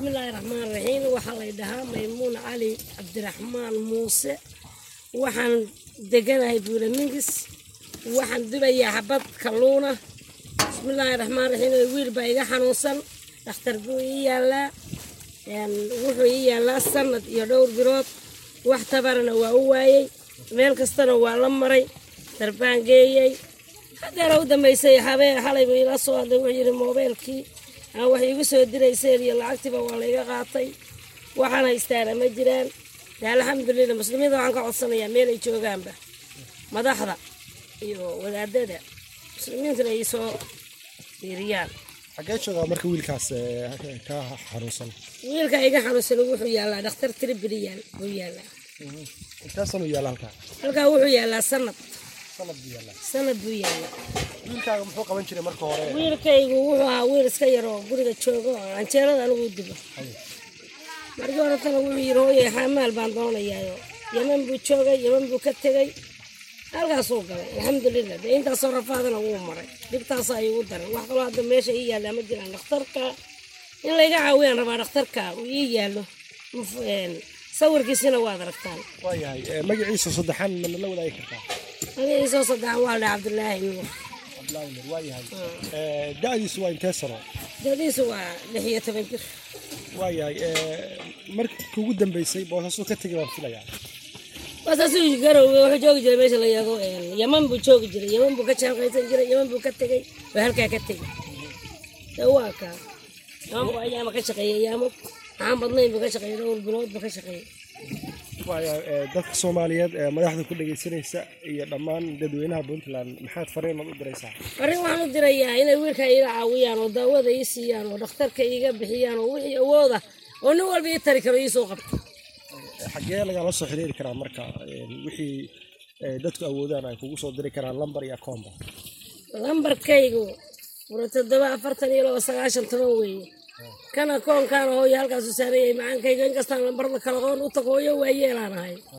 bismillaahi raxmaan raxiim waxaa lay dhahaa maymuun cali cabdiraxmaan muuse waxaan deganahay buulamingis waxaan dubayaa xabad kalluuna bismillaahi raxmaan raxiim wiil baa iga xanuunsan dhakhtar buu ii yaallaa wuxuu ii yaallaa sanad iyo dhowr bilood wax tabarana waa u waayey meel kastana waa la maray darbaan geeyey hadeera u dambaysay habeen xalay buu ila soo hadlay wuxuu yidhi moobeelkii aan wax iigu soo dirayseen iyo lacagtiiba waa layga qaatay waxaan haystaana ma jiraan de alxamdulilah muslimiinta waxaan ka codsanayaa meel ay joogaanba madaxda iyo wadaadada muslimiintuna ay soo fiiriyaan xagee joogaa marka wiilkaas ka xanuunsan wiilka iga xanuunsan wuxuu yaallaa dhakhtar tribiliyaal buu yaallaa intaasanuu yaalla halkaa halkaa wuxuu yaallaa sanad sanad buu yaallaa sanad buu yaallaa wiilkaaga muxuu qaban jiray marka hore wiilkaygu wuxuu ahaa wiil iska yar oo guriga jooga oo canjeerada anigu dubo markii horetana wuxuu yidhi hooye xamaal baan doonayaayo yeman buu joogay yeman buu ka tegey halkaasuu galay alxamdulilah dee intaasoo rafaadana wuu maray dhibtaasa ayuu u daray wax kaloo hadda meesha ii yaallaa ma jiraan dhakhtarka in layga caawiyaan rabaa dhakhtarka uu ii yaallo sawirkiisina waad aragtaan waayahay magaciisa saddexaan mana la wadaagi kartaa magaciisoo saddexan waa la cabdulaahi nuur cabdulaahi nur waayahay da-diisu waa intee sano dadiisu waa lix iyo toban jir waayahay markii ugu dambeysay boosasuu ka tegay baan filayaa wasaasuu garowga wuxuu joogi jiray meesha la yaago yaman buu joogi jiray yaman buu ka jaanqaysan jiray yaman buu ka tegey waa halkaa ka tegey de waa kaa yaman buu ayaama ka shaqeeyey ayaamo maxaan badnayn buu ka shaqeeyey dhowr bilood buu ka shaqeeyey waayahay dadka soomaaliyeed ee madaxda ku dhegaysanaysa iyo dhammaan dadweynaha puntland maxaad fariinad u diraysaa arrin waxaan u dirayaa inay wiilka iila caawiyaan oo daawada ii siiyaan oo dhakhtarka iiga bixiyaan oo wixii awooda oo nin walba ii tari karo ii soo qabto xaggee lagala soo xiriiri karaa marka wixii dadku awoodaan ay kugu soo diri karaan lambar iyo akoomba lambarkaygu fura toddoba afartan iyo laba sagaashan toban weeye kana koonkaana hooyo halkaasu saarayay macaankayga inkastaan lambarda kala qoon u tag hooyo waa yeelaan ahay